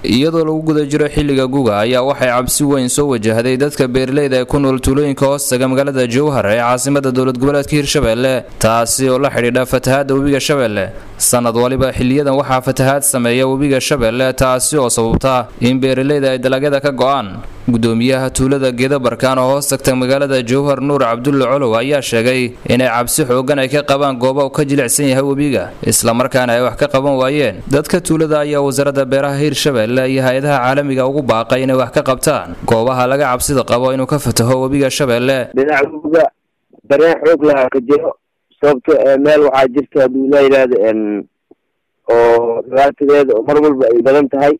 iyadoo lagu guda jiro xilliga guga ayaa waxay cabsi weyn soo wajahday dadka beeraleyda ee ku nool tuulooyinka hoostaga magaalada jowhar ee caasimada dowlad goboleedka hirshabelle taasi oo la xidhiidha fatahaada webiga shabeelle sanad waliba xiliyadan waxaa fatahaad sameeya webiga shabeelle taasi oo sababta in beeraleyda ay dalagyada ka go-aan gudoomiyaha tuulada geeda barkaan oo hoos tagta magaalada jowhar nuur cabdulle colow ayaa sheegay inay cabsi xoogan ay ka qabaan gooba ka jilicsan yahay webiga islamarkaana ay wax ka qaban waayeen dadka tuulada ayaa wasaaradda beeraha hirshabelle iyo hay-adaha caalamiga ugu baaqay inay wax ka qabtaan goobaha laga cabsida qabo inuu ka fataho webiga shabeelle dhinaca webiga dareen xoog lahaa ka jiro sababto meel waxaa jirta hadduu la yidhaahdo oo dhibaatadeeda oo mar walba ay badan tahay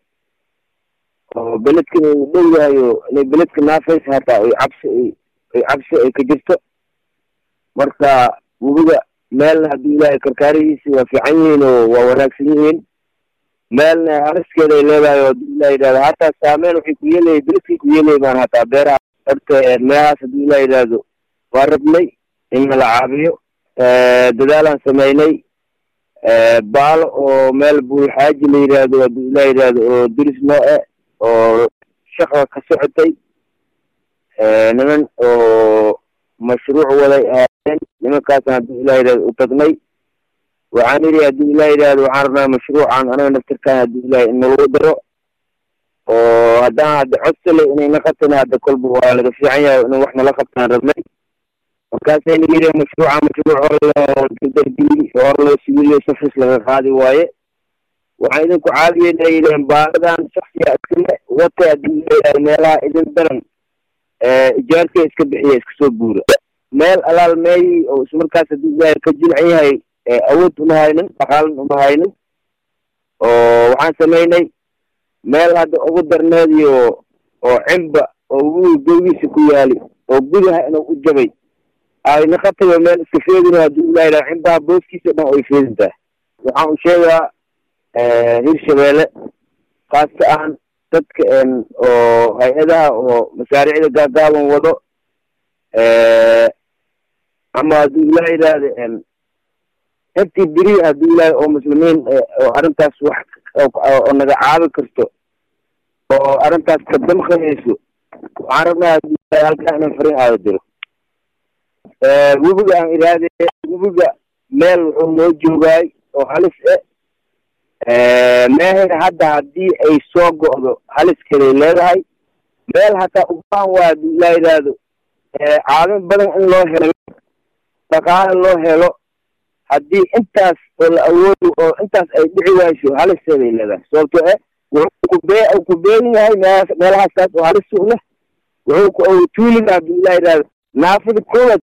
oo beledkan uu dhow yahay oo inay beledka naafaysa hataa ay cabsi ay cabsi ay ka jirto marka webiga meelna hadduu ilaahay karkaarihiisi waa fiican yihiin oo waa wanaagsan yihiin meelna hariskeeda ay leedahay oo hadduu ilah yidhahdo hataa saameyn waxay ku yeelayay beledkay ku yeelayay baan hataa beeraha horta meelahaas hadduu ilah yidhaahdo waa rabnay in nala caabiyo dadaalaan sameynay baalo oo meel buulxaaji la yidhaahdo hadduu ilah yidhaahdo oo diris noo e oo shaqa ka socotay niman oo mashruuc waday ahaayeen nimankaasna hadduu ilah yidhahdo u tagnay waxaan idhi hadduu ilah yidhahdo waxaan rabnaa mashruucan anaga naftirkaan hadduu ilahay in nalagu daro oo haddaan hadda codsale inay na qabtana hadda kolba waa laga fiican yahay in wax nala qabtaan rabnay markaasayna yidhi mashruuca mashruuc hor loo dardargeli hor loo sibiliyo safis laga qaadi waaye waxaan idinku caawiyeyna yileen baaladan shaksiga iskale wata haddii ilayidhahdo meelaha idin daran ijaarka iska bixiya iska soo buura meel alaal meeyi oo ismarkaas haddii ilaahay ka jilcan yahay awood uma haynin dhaqaalan uma haynin oo waxaan samaynay meel hadda ugu darneediyo oo cimba oo webiga gowgiisa ku yaali oo gudaha inuu u jabay ayna qatayo meel iska feedino haddii ilah yidhahdo cimbaha booskiisa dhan ay feedin tahay waxaan u sheegaa hirshabeelle kaaska ahan dadka oo hay-adaha oo masaariicda gaagaaban wado ama hadduu ilah yidhaahdo intii beri hadduu ilahay oo muslimiin oo arrintaas wax oo naga caabi karto oo arrintaas ka damqanayso waxaan rabnaa haddii ilahay halkaa inaan fariin aada diro webiga aan iraade webiga meel wuxuu noo joogaay oo halis e meher hadda haddii ay soo go'do haliskeeday leedahay meel hataa ubaan waa hadduu ilah yidhaahdo caawin badan in loo helo dhaqaale loo helo haddii intaas oo la awoodo oo intaas ay dhici wayso halisteeday leedahay sababto e wuxuu kubee ku beegan yahay meelahaas meelahaastaas oo halis u leh wuxuu tuuliga hadduu ilah yidhahdo naafada koowaad